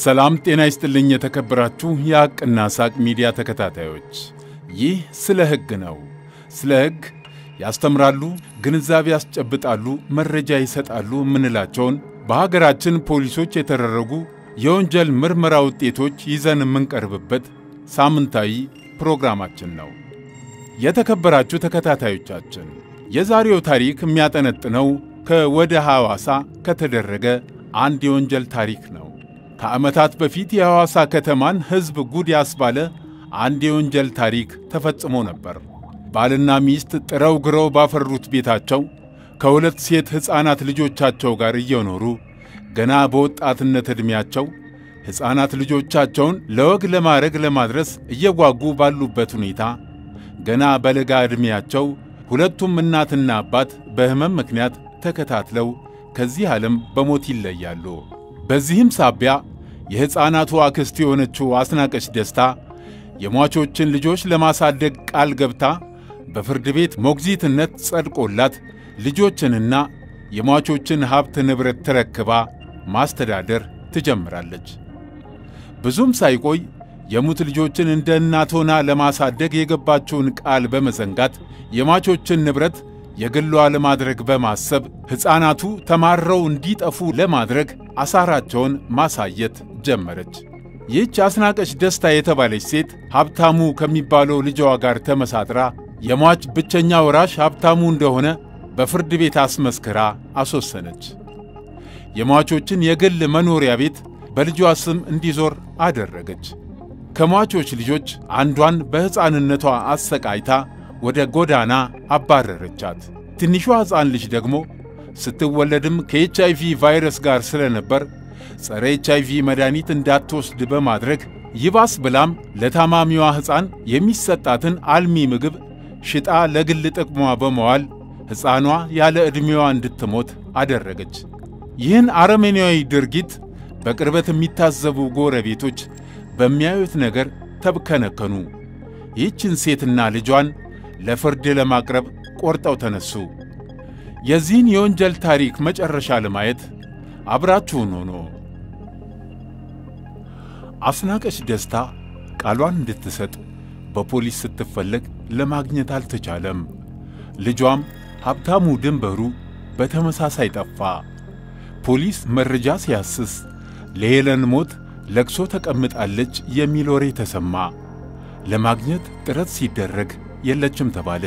ሰላም ጤና ይስጥልኝ። የተከበራችሁ የሐቅና ሳቅ ሚዲያ ተከታታዮች፣ ይህ ስለ ሕግ ነው። ስለ ሕግ ያስተምራሉ፣ ግንዛቤ ያስጨብጣሉ፣ መረጃ ይሰጣሉ የምንላቸውን በሀገራችን ፖሊሶች የተደረጉ የወንጀል ምርመራ ውጤቶች ይዘን የምንቀርብበት ሳምንታዊ ፕሮግራማችን ነው። የተከበራችሁ ተከታታዮቻችን፣ የዛሬው ታሪክ የሚያጠነጥነው ከወደ ሐዋሳ ከተደረገ አንድ የወንጀል ታሪክ ነው። ከዓመታት በፊት የሐዋሳ ከተማን ሕዝብ ጉድ ያስባለ አንድ የወንጀል ታሪክ ተፈጽሞ ነበር። ባልና ሚስት ጥረው ግረው ባፈሩት ቤታቸው ከሁለት ሴት ሕፃናት ልጆቻቸው ጋር እየኖሩ ገና በወጣትነት ዕድሜያቸው ሕፃናት ልጆቻቸውን ለወግ ለማድረግ ለማድረስ እየጓጉ ባሉበት ሁኔታ ገና በለጋ ዕድሜያቸው ሁለቱም እናትና አባት በሕመም ምክንያት ተከታትለው ከዚህ ዓለም በሞት ይለያሉ። በዚህም ሳቢያ የሕፃናቱ አክስት የሆነችው አስናቀች ደስታ የሟቾችን ልጆች ለማሳደግ ቃል ገብታ በፍርድ ቤት ሞግዚትነት ጸድቆላት ልጆችንና የሟቾችን ሀብት ንብረት ተረክባ ማስተዳደር ትጀምራለች። ብዙም ሳይቆይ የሙት ልጆችን እንደ እናት ሆና ለማሳደግ የገባችውን ቃል በመዘንጋት የሟቾችን ንብረት የግሏ ለማድረግ በማሰብ ሕፃናቱ ተማረው እንዲጠፉ ለማድረግ አሳራቸውን ማሳየት ጀመረች። ይህች አስናቀች ደስታ የተባለች ሴት ሀብታሙ ከሚባለው ልጇ ጋር ተመሳጥራ የሟች ብቸኛ ወራሽ ሀብታሙ እንደሆነ በፍርድ ቤት አስመስክራ አስወሰነች። የሟቾችን የግል መኖሪያ ቤት በልጇ ስም እንዲዞር አደረገች። ከሟቾች ልጆች አንዷን በሕፃንነቷ አሰቃይታ ወደ ጎዳና አባረረቻት። ትንሿ ሕፃን ልጅ ደግሞ ስትወለድም ከኤች አይቪ ቫይረስ ጋር ስለነበር ጸረ ኤች አይቪ መድኃኒት እንዳትወስድ በማድረግ ይባስ ብላም ለታማሚዋ ሕፃን የሚሰጣትን አልሚ ምግብ ሽጣ ለግል ጥቅሟ በመዋል ሕፃኗ ያለ ዕድሜዋ እንድትሞት አደረገች። ይህን አረመኔያዊ ድርጊት በቅርበት የሚታዘቡ ጎረቤቶች በሚያዩት ነገር ተብከነከኑ። ይህችን ሴትና ልጇን ለፍርድ ለማቅረብ ቆርጠው ተነሱ። የዚህን የወንጀል ታሪክ መጨረሻ ለማየት አብራችሁን ሆኖ አስናቀች ደስታ ቃሏን እንድትሰጥ በፖሊስ ስትፈለግ ለማግኘት አልተቻለም። ልጇም ሀብታሙ ድንበሩ በተመሳሳይ ጠፋ። ፖሊስ መረጃ ሲያስስ ለሄለን ሞት ለቅሶ ተቀምጣለች የሚል ወሬ ተሰማ። ለማግኘት ጥረት ሲደረግ የለችም ተባለ።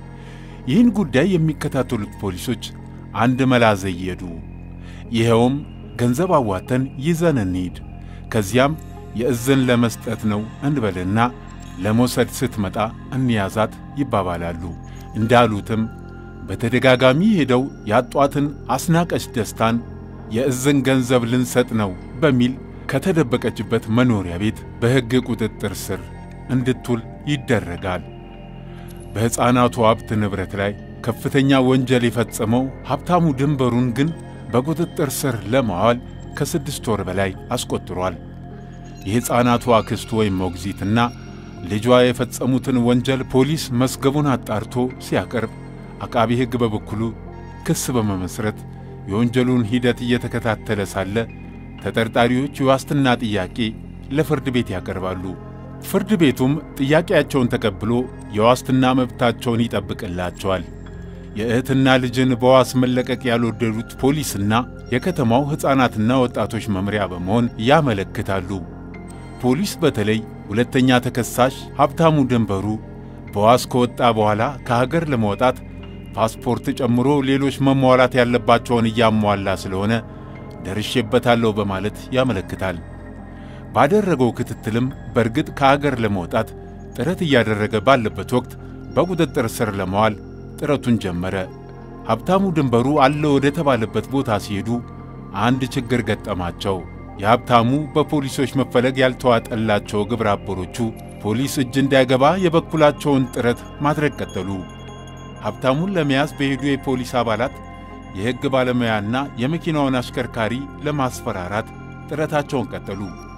ይህን ጉዳይ የሚከታተሉት ፖሊሶች አንድ መላ ዘየዱ። ይኸውም ገንዘብ አዋተን ይዘን እንሂድ፣ ከዚያም የእዝን ለመስጠት ነው እንበልና ለመውሰድ ስትመጣ እንያዛት ይባባላሉ። እንዳሉትም በተደጋጋሚ ሄደው ያጧትን አስናቀች ደስታን የእዝን ገንዘብ ልንሰጥ ነው በሚል ከተደበቀችበት መኖሪያ ቤት በሕግ ቁጥጥር ስር እንድትውል ይደረጋል። በሕፃናቱ ሀብት ንብረት ላይ ከፍተኛ ወንጀል የፈጸመው ሀብታሙ ድንበሩን ግን በቁጥጥር ስር ለማዋል ከስድስት ወር በላይ አስቆጥሯል። የሕፃናቱ አክስቱ ወይም ሞግዚትና ልጇ የፈጸሙትን ወንጀል ፖሊስ መዝገቡን አጣርቶ ሲያቀርብ፣ አቃቢ ሕግ በበኩሉ ክስ በመመስረት የወንጀሉን ሂደት እየተከታተለ ሳለ ተጠርጣሪዎች የዋስትና ጥያቄ ለፍርድ ቤት ያቀርባሉ። ፍርድ ቤቱም ጥያቄያቸውን ተቀብሎ የዋስትና መብታቸውን ይጠብቅላቸዋል። የእህትና ልጅን በዋስ መለቀቅ ያልወደዱት ፖሊስና የከተማው ሕፃናትና ወጣቶች መምሪያ በመሆን ያመለክታሉ። ፖሊስ በተለይ ሁለተኛ ተከሳሽ ሀብታሙ ድንበሩ በዋስ ከወጣ በኋላ ከሀገር ለመውጣት ፓስፖርት ጨምሮ ሌሎች መሟላት ያለባቸውን እያሟላ ስለሆነ ደርሼበታለሁ በማለት ያመለክታል። ባደረገው ክትትልም በእርግጥ ከአገር ለመውጣት ጥረት እያደረገ ባለበት ወቅት በቁጥጥር ስር ለመዋል ጥረቱን ጀመረ። ሀብታሙ ድንበሩ አለ ወደ ተባለበት ቦታ ሲሄዱ አንድ ችግር ገጠማቸው። የሀብታሙ በፖሊሶች መፈለግ ያልተዋጠላቸው ግብረ አበሮቹ ፖሊስ እጅ እንዳይገባ የበኩላቸውን ጥረት ማድረግ ቀጠሉ። ሀብታሙን ለመያዝ በሄዱ የፖሊስ አባላት የሕግ ባለሙያና የመኪናውን አሽከርካሪ ለማስፈራራት ጥረታቸውን ቀጠሉ።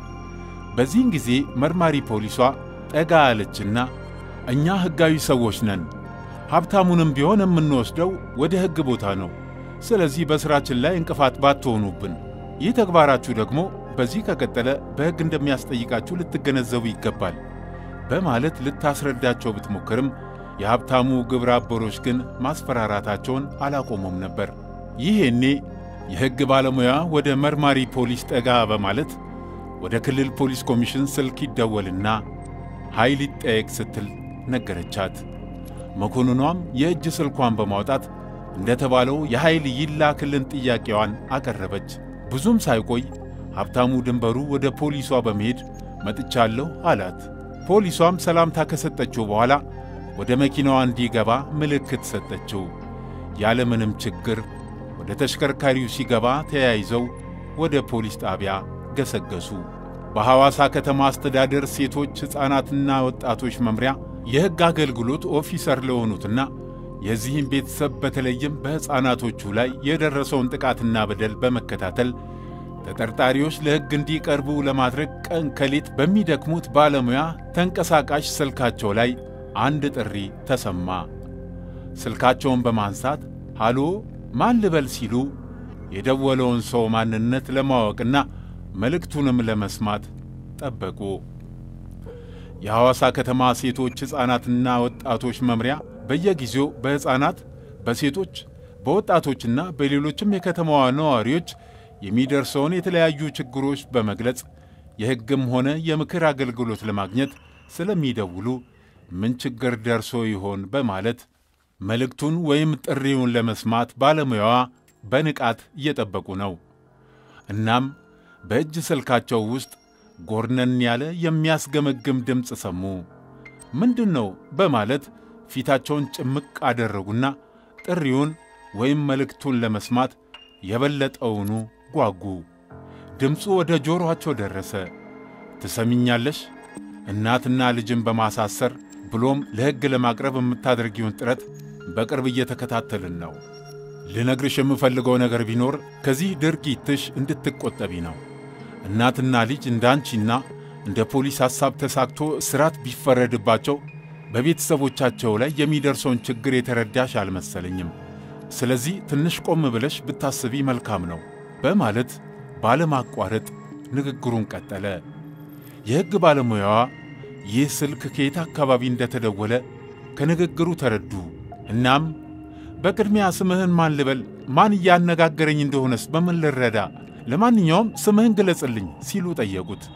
በዚህን ጊዜ መርማሪ ፖሊሷ ጠጋ አለችና እኛ ሕጋዊ ሰዎች ነን፣ ሀብታሙንም ቢሆን የምንወስደው ወደ ሕግ ቦታ ነው። ስለዚህ በሥራችን ላይ እንቅፋት ባትሆኑብን፣ ይህ ተግባራችሁ ደግሞ በዚህ ከቀጠለ በሕግ እንደሚያስጠይቃችሁ ልትገነዘቡ ይገባል በማለት ልታስረዳቸው ብትሞክርም የሀብታሙ ግብረ አበሮች ግን ማስፈራራታቸውን አላቆሙም ነበር። ይሄኔ የሕግ ባለሙያ ወደ መርማሪ ፖሊስ ጠጋ በማለት ወደ ክልል ፖሊስ ኮሚሽን ስልክ ይደወልና ኃይል ይጠየቅ ስትል ነገረቻት። መኮንኗም የእጅ ስልኳን በማውጣት እንደተባለው የኃይል ይላክልን ጥያቄዋን አቀረበች። ብዙም ሳይቆይ ሀብታሙ ድንበሩ ወደ ፖሊሷ በመሄድ መጥቻለሁ አላት። ፖሊሷም ሰላምታ ከሰጠችው በኋላ ወደ መኪናዋ እንዲገባ ምልክት ሰጠችው። ያለምንም ችግር ወደ ተሽከርካሪው ሲገባ ተያይዘው ወደ ፖሊስ ጣቢያ ገሰገሱ። በሐዋሳ ከተማ አስተዳደር ሴቶች ሕፃናትና ወጣቶች መምሪያ የሕግ አገልግሎት ኦፊሰር ለሆኑትና የዚህም ቤተሰብ በተለይም በሕፃናቶቹ ላይ የደረሰውን ጥቃትና በደል በመከታተል ተጠርጣሪዎች ለሕግ እንዲቀርቡ ለማድረግ ቀን ከሌት በሚደክሙት ባለሙያ ተንቀሳቃሽ ስልካቸው ላይ አንድ ጥሪ ተሰማ። ስልካቸውን በማንሳት ሃሎ ማን ልበል ሲሉ የደወለውን ሰው ማንነት ለማወቅና መልእክቱንም ለመስማት ጠበቁ። የሐዋሳ ከተማ ሴቶች ሕፃናትና ወጣቶች መምሪያ በየጊዜው በሕፃናት፣ በሴቶች፣ በወጣቶችና በሌሎችም የከተማዋ ነዋሪዎች የሚደርሰውን የተለያዩ ችግሮች በመግለጽ የሕግም ሆነ የምክር አገልግሎት ለማግኘት ስለሚደውሉ ምን ችግር ደርሶ ይሆን በማለት መልእክቱን ወይም ጥሪውን ለመስማት ባለሙያዋ በንቃት እየጠበቁ ነው። እናም በእጅ ስልካቸው ውስጥ ጎርነን ያለ የሚያስገመግም ድምፅ ሰሙ። ምንድን ነው በማለት ፊታቸውን ጭምቅ አደረጉና ጥሪውን ወይም መልእክቱን ለመስማት የበለጠውኑ ጓጉ። ድምፁ ወደ ጆሮአቸው ደረሰ። ትሰሚኛለሽ? እናትና ልጅን በማሳሰር ብሎም ለሕግ ለማቅረብ የምታደርጊውን ጥረት በቅርብ እየተከታተልን ነው። ልነግርሽ የምፈልገው ነገር ቢኖር ከዚህ ድርጊትሽ እንድትቆጠቢ ነው። እናትና ልጅ እንደ አንቺና እንደ ፖሊስ ሐሳብ ተሳክቶ እስራት ቢፈረድባቸው በቤተሰቦቻቸው ላይ የሚደርሰውን ችግር የተረዳሽ አልመሰለኝም። ስለዚህ ትንሽ ቆም ብለሽ ብታስቢ መልካም ነው በማለት ባለማቋረጥ ንግግሩን ቀጠለ። የሕግ ባለሙያዋ ይህ ስልክ ከየት አካባቢ እንደተደወለ ከንግግሩ ተረዱ። እናም በቅድሚያ ስምህን ማን ልበል? ማን እያነጋገረኝ እንደሆነስ በምን ልረዳ? ለማንኛውም ስምህን ግለጽልኝ ሲሉ ጠየቁት።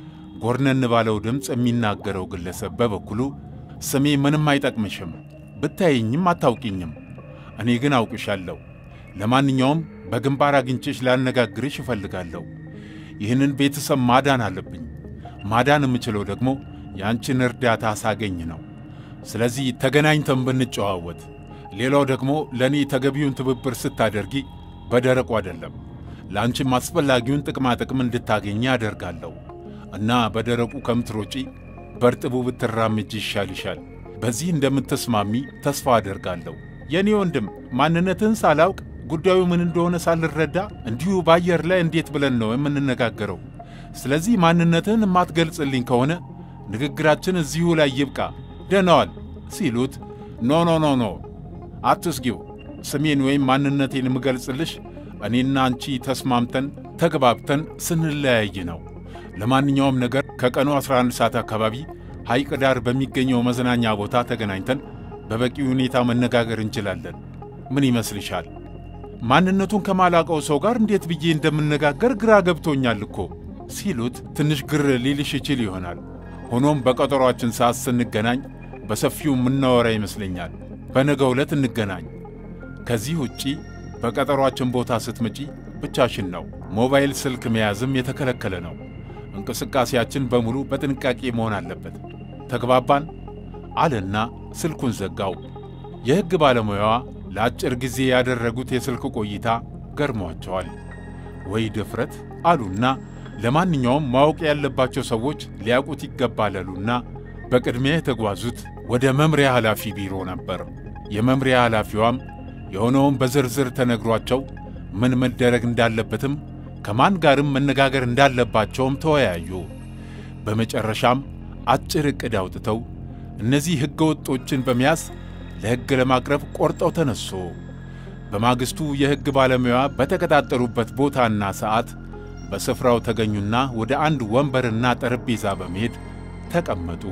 ጎርነን ባለው ድምፅ የሚናገረው ግለሰብ በበኩሉ ስሜ ምንም አይጠቅምሽም፣ ብታየኝም አታውቂኝም፣ እኔ ግን አውቅሻለሁ። ለማንኛውም በግንባር አግኝቼሽ ላነጋግርሽ እፈልጋለሁ። ይህንን ቤተሰብ ማዳን አለብኝ። ማዳን የምችለው ደግሞ የአንቺን እርዳታ ሳገኝ ነው። ስለዚህ ተገናኝተን ብንጨዋወት፣ ሌላው ደግሞ ለእኔ ተገቢውን ትብብር ስታደርጊ በደረቁ አይደለም፣ ለአንቺም አስፈላጊውን ጥቅማ ጥቅም እንድታገኝ አደርጋለሁ እና በደረቁ ከምትሮጪ በርጥቡ ብትራምጅ ይሻልሻል። በዚህ እንደምትስማሚ ተስፋ አደርጋለሁ። የእኔ ወንድም ማንነትህን ሳላውቅ ጉዳዩ ምን እንደሆነ ሳልረዳ እንዲሁ በአየር ላይ እንዴት ብለን ነው የምንነጋገረው? ስለዚህ ማንነትህን የማትገልጽልኝ ከሆነ ንግግራችን እዚሁ ላይ ይብቃ፣ ደነዋል ሲሉት፣ ኖ ኖ ኖ ኖ አትስጊው፣ ስሜን ወይም ማንነቴን የምገልጽልሽ እኔና አንቺ ተስማምተን ተግባብተን ስንለያይ ነው። ለማንኛውም ነገር ከቀኑ 11 ሰዓት አካባቢ ሐይቅ ዳር በሚገኘው መዝናኛ ቦታ ተገናኝተን በበቂ ሁኔታ መነጋገር እንችላለን። ምን ይመስልሻል? ማንነቱን ከማላቀው ሰው ጋር እንዴት ብዬ እንደምነጋገር ግራ ገብቶኛል እኮ ሲሉት ትንሽ ግር ሊልሽ ይችል ይሆናል። ሆኖም በቀጠሯችን ሰዓት ስንገናኝ በሰፊው የምናወራ ይመስለኛል። በነገ ዕለት እንገናኝ። ከዚህ ውጪ በቀጠሯችን ቦታ ስትመጪ ብቻሽን ነው። ሞባይል ስልክ መያዝም የተከለከለ ነው። እንቅስቃሴያችን በሙሉ በጥንቃቄ መሆን አለበት። ተግባባን? አለና ስልኩን ዘጋው። የሕግ ባለሙያዋ ለአጭር ጊዜ ያደረጉት የስልክ ቆይታ ገርሟቸዋል። ወይ ድፍረት አሉና ለማንኛውም ማወቅ ያለባቸው ሰዎች ሊያውቁት ይገባል አሉና በቅድሚያ የተጓዙት ወደ መምሪያ ኃላፊ ቢሮ ነበር። የመምሪያ ኃላፊዋም የሆነውን በዝርዝር ተነግሯቸው ምን መደረግ እንዳለበትም ከማን ጋርም መነጋገር እንዳለባቸውም ተወያዩ። በመጨረሻም አጭር ዕቅድ አውጥተው እነዚህ ሕገ ወጦችን በመያዝ ለሕግ ለማቅረብ ቆርጠው ተነሱ። በማግስቱ የሕግ ባለሙያ በተቀጣጠሩበት ቦታና ሰዓት በስፍራው ተገኙና ወደ አንድ ወንበርና ጠረጴዛ በመሄድ ተቀመጡ።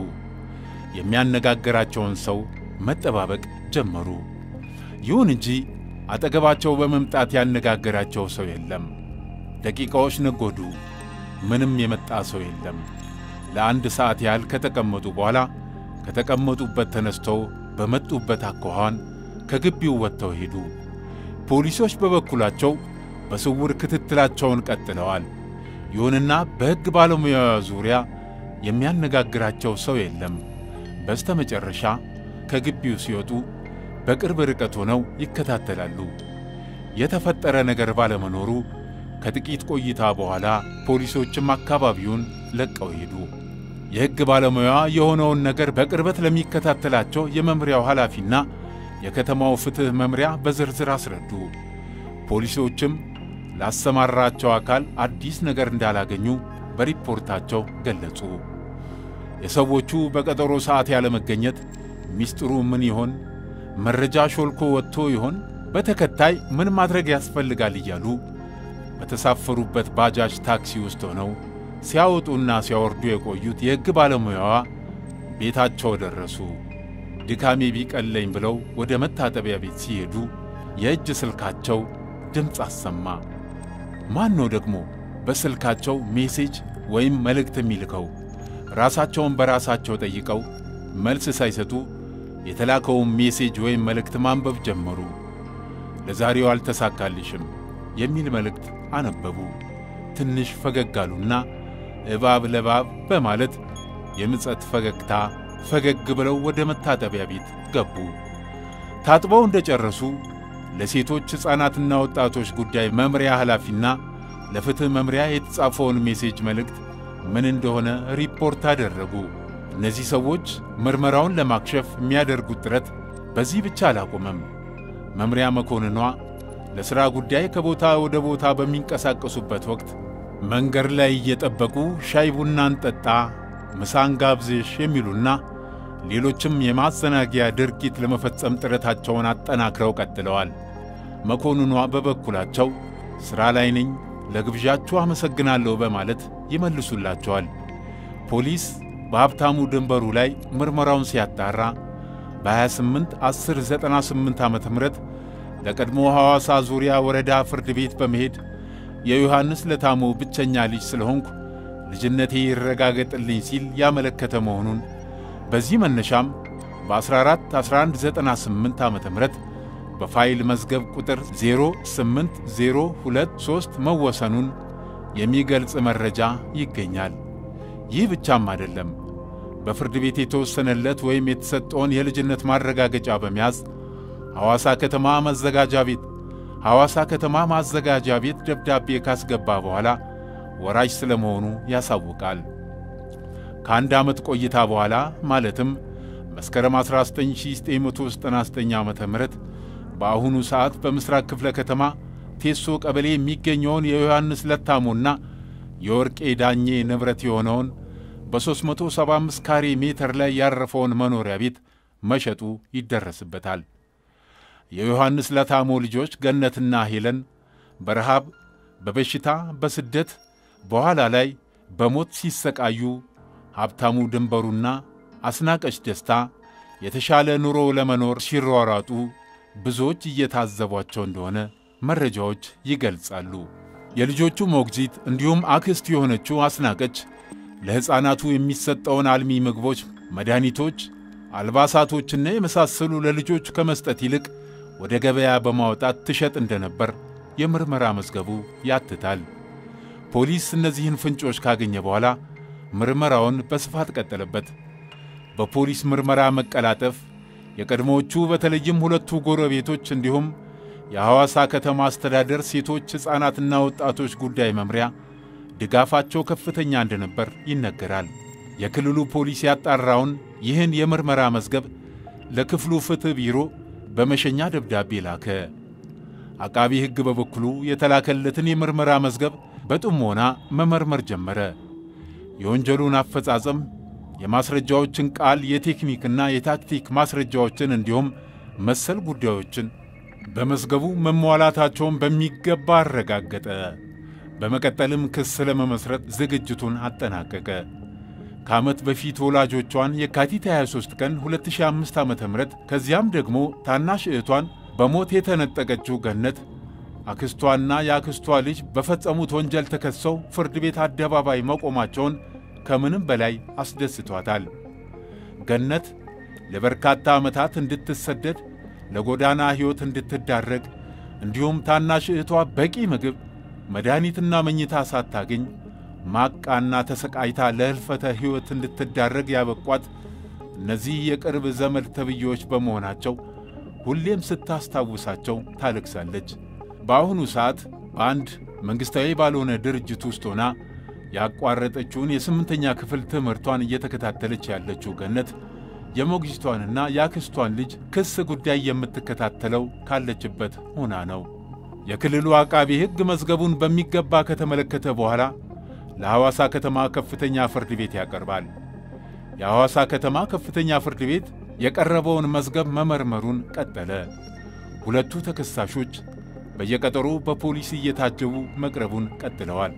የሚያነጋግራቸውን ሰው መጠባበቅ ጀመሩ። ይሁን እንጂ አጠገባቸው በመምጣት ያነጋገራቸው ሰው የለም። ደቂቃዎች ነጎዱ። ምንም የመጣ ሰው የለም። ለአንድ ሰዓት ያህል ከተቀመጡ በኋላ ከተቀመጡበት ተነስተው በመጡበት አኳኋን ከግቢው ወጥተው ሄዱ። ፖሊሶች በበኩላቸው በስውር ክትትላቸውን ቀጥለዋል። ይሁንና በሕግ ባለሙያ ዙሪያ የሚያነጋግራቸው ሰው የለም። በስተ መጨረሻ ከግቢው ሲወጡ በቅርብ ርቀት ሆነው ይከታተላሉ። የተፈጠረ ነገር ባለመኖሩ ከጥቂት ቆይታ በኋላ ፖሊሶችም አካባቢውን ለቀው ሄዱ። የሕግ ባለሙያ የሆነውን ነገር በቅርበት ለሚከታተላቸው የመምሪያው ኃላፊና የከተማው ፍትሕ መምሪያ በዝርዝር አስረዱ። ፖሊሶችም ላሰማራቸው አካል አዲስ ነገር እንዳላገኙ በሪፖርታቸው ገለጹ። የሰዎቹ በቀጠሮ ሰዓት ያለመገኘት ሚስጥሩ ምን ይሆን? መረጃ ሾልኮ ወጥቶ ይሆን? በተከታይ ምን ማድረግ ያስፈልጋል እያሉ በተሳፈሩበት ባጃጅ ታክሲ ውስጥ ሆነው ሲያወጡና ሲያወርዱ የቆዩት የሕግ ባለሙያዋ ቤታቸው ደረሱ። ድካሜ ቢቀለኝ ብለው ወደ መታጠቢያ ቤት ሲሄዱ የእጅ ስልካቸው ድምፅ አሰማ። ማን ነው ደግሞ በስልካቸው ሜሴጅ ወይም መልእክት የሚልከው? ራሳቸውን በራሳቸው ጠይቀው መልስ ሳይሰጡ የተላከውን ሜሴጅ ወይም መልእክት ማንበብ ጀመሩ። ለዛሬው አልተሳካልሽም የሚል መልእክት አነበቡ። ትንሽ ፈገግ አሉና እባብ ለባብ በማለት የምጸት ፈገግታ ፈገግ ብለው ወደ መታጠቢያ ቤት ገቡ። ታጥበው እንደጨረሱ ለሴቶች ሕፃናትና ወጣቶች ጉዳይ መምሪያ ኃላፊና ለፍትሕ መምሪያ የተጻፈውን ሜሴጅ መልእክት ምን እንደሆነ ሪፖርት አደረጉ። እነዚህ ሰዎች ምርመራውን ለማክሸፍ የሚያደርጉት ጥረት በዚህ ብቻ አላቆመም። መምሪያ መኮንኗ ለሥራ ጉዳይ ከቦታ ወደ ቦታ በሚንቀሳቀሱበት ወቅት መንገድ ላይ እየጠበቁ ሻይ ቡና እንጠጣ፣ ምሳን ጋብዝሽ የሚሉና ሌሎችም የማዘናጊያ ድርጊት ለመፈጸም ጥረታቸውን አጠናክረው ቀጥለዋል። መኮንኗ በበኩላቸው ሥራ ላይ ነኝ፣ ለግብዣችሁ አመሰግናለሁ በማለት ይመልሱላቸዋል። ፖሊስ በሀብታሙ ድንበሩ ላይ ምርመራውን ሲያጣራ በ28 1098 ዓ ም ለቀድሞ ሐዋሳ ዙሪያ ወረዳ ፍርድ ቤት በመሄድ የዮሐንስ ለታሞ ብቸኛ ልጅ ስለሆንኩ ልጅነቴ ይረጋገጥልኝ ሲል ያመለከተ መሆኑን በዚህ መነሻም በ14 1198 ዓ ም በፋይል መዝገብ ቁጥር 08023 መወሰኑን የሚገልጽ መረጃ ይገኛል። ይህ ብቻም አይደለም። በፍርድ ቤት የተወሰነለት ወይም የተሰጠውን የልጅነት ማረጋገጫ በመያዝ ሐዋሳ ከተማ ማዘጋጃ ቤት ሐዋሳ ከተማ ማዘጋጃ ቤት ደብዳቤ ካስገባ በኋላ ወራጅ ስለመሆኑ ያሳውቃል። ከአንድ ዓመት ቆይታ በኋላ ማለትም መስከረም 19999 ዓ ም በአሁኑ ሰዓት በምሥራቅ ክፍለ ከተማ ቴሶ ቀበሌ የሚገኘውን የዮሐንስ ለታሞና የወርቄ ዳኜ ንብረት የሆነውን በ375 ካሬ ሜትር ላይ ያረፈውን መኖሪያ ቤት መሸጡ ይደረስበታል። የዮሐንስ ለታሞ ልጆች ገነትና ሄለን በረሃብ፣ በበሽታ፣ በስደት በኋላ ላይ በሞት ሲሰቃዩ ሀብታሙ ድንበሩና አስናቀች ደስታ የተሻለ ኑሮ ለመኖር ሲሯሯጡ ብዙዎች እየታዘቧቸው እንደሆነ መረጃዎች ይገልጻሉ። የልጆቹ ሞግዚት እንዲሁም አክስት የሆነችው አስናቀች ለሕፃናቱ የሚሰጠውን አልሚ ምግቦች፣ መድኃኒቶች፣ አልባሳቶችና የመሳሰሉ ለልጆቹ ከመስጠት ይልቅ ወደ ገበያ በማውጣት ትሸጥ እንደነበር የምርመራ መዝገቡ ያትታል። ፖሊስ እነዚህን ፍንጮች ካገኘ በኋላ ምርመራውን በስፋት ቀጠለበት። በፖሊስ ምርመራ መቀላጠፍ የቀድሞዎቹ በተለይም ሁለቱ ጎረቤቶች እንዲሁም የሐዋሳ ከተማ አስተዳደር ሴቶች ሕፃናትና ወጣቶች ጉዳይ መምሪያ ድጋፋቸው ከፍተኛ እንደነበር ይነገራል። የክልሉ ፖሊስ ያጣራውን ይህን የምርመራ መዝገብ ለክፍሉ ፍትሕ ቢሮ በመሸኛ ደብዳቤ ላከ። አቃቢ ሕግ በበኩሉ የተላከለትን የምርመራ መዝገብ በጥሞና መመርመር ጀመረ። የወንጀሉን አፈጻጸም፣ የማስረጃዎችን ቃል፣ የቴክኒክና የታክቲክ ማስረጃዎችን እንዲሁም መሰል ጉዳዮችን በመዝገቡ መሟላታቸውን በሚገባ አረጋገጠ። በመቀጠልም ክስ ለመመስረት ዝግጅቱን አጠናቀቀ። ከዓመት በፊት ወላጆቿን የካቲት 23 ቀን 2005 ዓ ም ከዚያም ደግሞ ታናሽ እህቷን በሞት የተነጠቀችው ገነት አክስቷና የአክስቷ ልጅ በፈጸሙት ወንጀል ተከሰው ፍርድ ቤት አደባባይ መቆማቸውን ከምንም በላይ አስደስቷታል። ገነት ለበርካታ ዓመታት እንድትሰደድ ለጎዳና ሕይወት እንድትዳረግ እንዲሁም ታናሽ እህቷ በቂ ምግብ መድኃኒትና መኝታ ሳታገኝ ማቃና ተሰቃይታ ለሕልፈተ ሕይወት እንድትዳረግ ያበቋት እነዚህ የቅርብ ዘመድ ተብዬዎች በመሆናቸው ሁሌም ስታስታውሳቸው ታለቅሳለች። በአሁኑ ሰዓት በአንድ መንግሥታዊ ባልሆነ ድርጅት ውስጥ ሆና ያቋረጠችውን የስምንተኛ ክፍል ትምህርቷን እየተከታተለች ያለችው ገነት የሞግዚቷንና የአክስቷን ልጅ ክስ ጉዳይ የምትከታተለው ካለችበት ሆና ነው። የክልሉ አቃቢ ሕግ መዝገቡን በሚገባ ከተመለከተ በኋላ ለሐዋሳ ከተማ ከፍተኛ ፍርድ ቤት ያቀርባል። የሐዋሳ ከተማ ከፍተኛ ፍርድ ቤት የቀረበውን መዝገብ መመርመሩን ቀጠለ። ሁለቱ ተከሳሾች በየቀጠሮ በፖሊስ እየታጀቡ መቅረቡን ቀጥለዋል።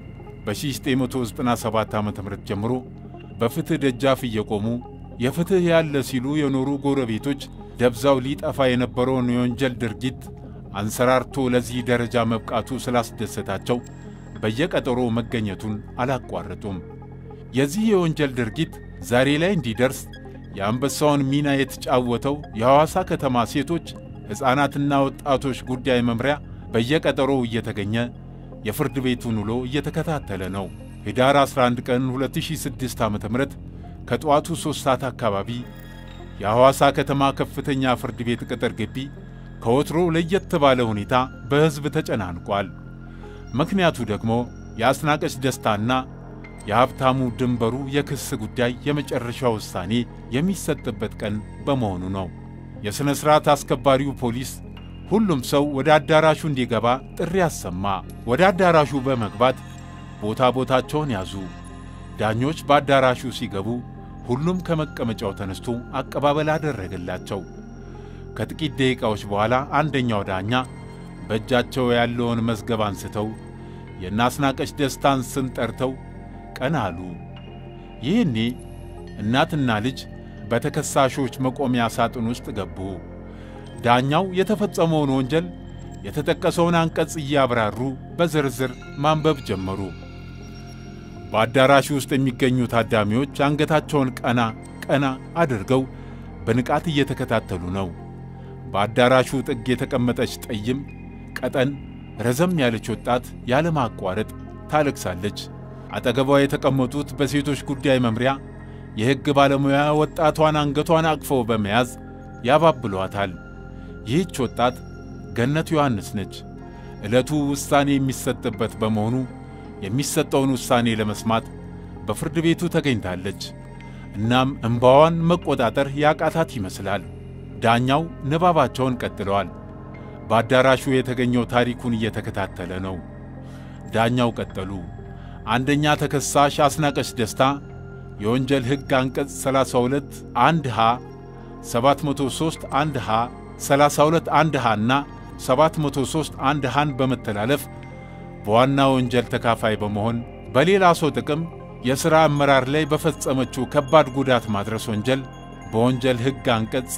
በ1997 ዓ ም ጀምሮ በፍትሕ ደጃፍ እየቆሙ የፍትሕ ያለ ሲሉ የኖሩ ጎረቤቶች ደብዛው ሊጠፋ የነበረውን የወንጀል ድርጊት አንሰራርቶ ለዚህ ደረጃ መብቃቱ ስላስደሰታቸው በየቀጠሮ መገኘቱን አላቋረጡም። የዚህ የወንጀል ድርጊት ዛሬ ላይ እንዲደርስ የአንበሳውን ሚና የተጫወተው የሐዋሳ ከተማ ሴቶች ሕፃናትና ወጣቶች ጉዳይ መምሪያ በየቀጠሮው እየተገኘ የፍርድ ቤቱን ውሎ እየተከታተለ ነው። ኅዳር 11 ቀን 2006 ዓ ም ከጠዋቱ 3 ሰዓት አካባቢ የሐዋሳ ከተማ ከፍተኛ ፍርድ ቤት ቅጥር ግቢ ከወትሮ ለየት ባለ ሁኔታ በሕዝብ ተጨናንቋል። ምክንያቱ ደግሞ የአስናቀች ደስታና የሀብታሙ ድንበሩ የክስ ጉዳይ የመጨረሻ ውሳኔ የሚሰጥበት ቀን በመሆኑ ነው። የሥነ ሥርዓት አስከባሪው ፖሊስ ሁሉም ሰው ወደ አዳራሹ እንዲገባ ጥሪ አሰማ። ወደ አዳራሹ በመግባት ቦታ ቦታቸውን ያዙ። ዳኞች በአዳራሹ ሲገቡ ሁሉም ከመቀመጫው ተነስቶ አቀባበል አደረገላቸው። ከጥቂት ደቂቃዎች በኋላ አንደኛው ዳኛ በእጃቸው ያለውን መዝገብ አንስተው የናስናቀች ደስታን ስም ጠርተው ቀና አሉ። ይህኔ እናትና ልጅ በተከሳሾች መቆሚያ ሳጥን ውስጥ ገቡ። ዳኛው የተፈጸመውን ወንጀል የተጠቀሰውን አንቀጽ እያብራሩ በዝርዝር ማንበብ ጀመሩ። በአዳራሹ ውስጥ የሚገኙ ታዳሚዎች አንገታቸውን ቀና ቀና አድርገው በንቃት እየተከታተሉ ነው። በአዳራሹ ጥግ የተቀመጠች ጠይም፣ ቀጠን፣ ረዘም ያለች ወጣት ያለማቋረጥ ታለቅሳለች። አጠገቧ የተቀመጡት በሴቶች ጉዳይ መምሪያ የሕግ ባለሙያ ወጣቷን አንገቷን አቅፈው በመያዝ ያባብሏታል። ይህች ወጣት ገነት ዮሐንስ ነች። ዕለቱ ውሳኔ የሚሰጥበት በመሆኑ የሚሰጠውን ውሳኔ ለመስማት በፍርድ ቤቱ ተገኝታለች። እናም እምባዋን መቆጣጠር ያቃታት ይመስላል። ዳኛው ንባባቸውን ቀጥለዋል። በአዳራሹ የተገኘው ታሪኩን እየተከታተለ ነው። ዳኛው ቀጠሉ። አንደኛ ተከሳሽ አስናቀች ደስታ የወንጀል ሕግ አንቀጽ 32 1 ሀ 703 1 ሀ 32 1 ሀ እና 703 1 ሀን በመተላለፍ በዋና ወንጀል ተካፋይ በመሆን በሌላ ሰው ጥቅም የሥራ አመራር ላይ በፈጸመችው ከባድ ጉዳት ማድረስ ወንጀል በወንጀል ሕግ አንቀጽ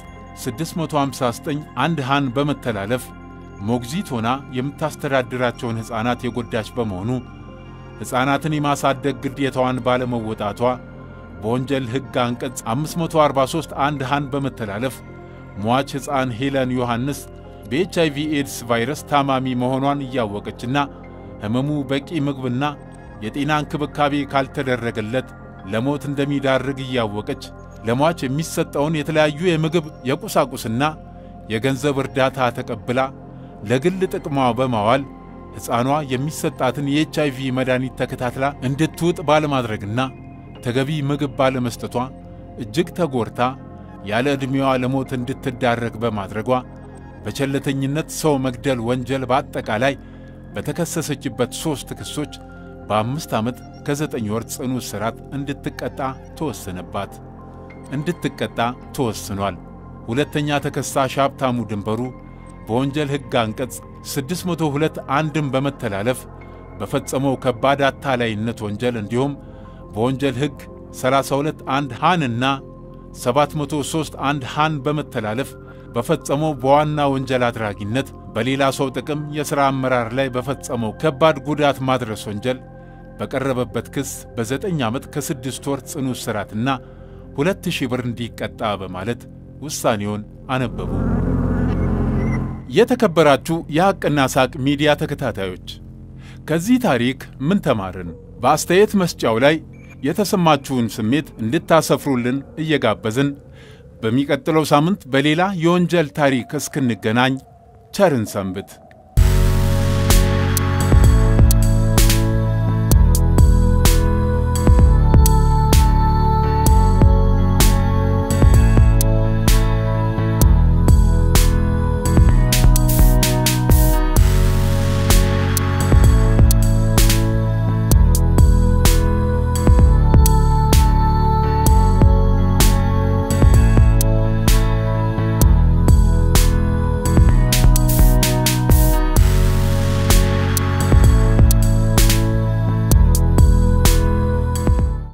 659 1 ሀን በመተላለፍ ሞግዚት ሆና የምታስተዳድራቸውን ሕፃናት የጎዳች በመሆኑ ሕፃናትን የማሳደግ ግዴታዋን ባለመወጣቷ በወንጀል ሕግ አንቀጽ 543 1 ሀን በመተላለፍ ሟች ሕፃን ሄለን ዮሐንስ በኤች አይቪ ኤድስ ቫይረስ ታማሚ መሆኗን እያወቀችና ሕመሙ በቂ ምግብና የጤና እንክብካቤ ካልተደረገለት ለሞት እንደሚዳርግ እያወቀች ለሟች የሚሰጠውን የተለያዩ የምግብ የቁሳቁስና የገንዘብ እርዳታ ተቀብላ ለግል ጥቅሟ በማዋል ሕፃኗ የሚሰጣትን የኤች አይቪ መድኃኒት ተከታትላ እንድትውጥ ባለማድረግና ተገቢ ምግብ ባለመስጠቷ እጅግ ተጎድታ ያለ ዕድሜዋ ለሞት እንድትዳረግ በማድረጓ በቸለተኝነት ሰው መግደል ወንጀል በአጠቃላይ በተከሰሰችበት ሦስት ክሶች በአምስት ዓመት ከዘጠኝ ወር ጽኑ እስራት እንድትቀጣ ተወሰነባት እንድትቀጣ ተወስኗል። ሁለተኛ ተከሳሽ ሀብታሙ ድንበሩ በወንጀል ሕግ አንቀጽ 602 አንድን በመተላለፍ በፈጸመው ከባድ አታላይነት ወንጀል እንዲሁም በወንጀል ሕግ 32 1 ሃንና 703 1 ሃን በመተላለፍ በፈጸመው በዋና ወንጀል አድራጊነት በሌላ ሰው ጥቅም የሥራ አመራር ላይ በፈጸመው ከባድ ጉዳት ማድረስ ወንጀል በቀረበበት ክስ በዘጠኝ ዓመት ከስድስት ወር ጽኑ እስራትና ሁለት ሺህ ብር እንዲቀጣ በማለት ውሳኔውን አነበቡ። የተከበራችሁ የሐቅና ሳቅ ሚዲያ ተከታታዮች ከዚህ ታሪክ ምን ተማርን? በአስተያየት መስጫው ላይ የተሰማችሁን ስሜት እንድታሰፍሩልን እየጋበዝን በሚቀጥለው ሳምንት በሌላ የወንጀል ታሪክ እስክንገናኝ ቸርን ሰንብት።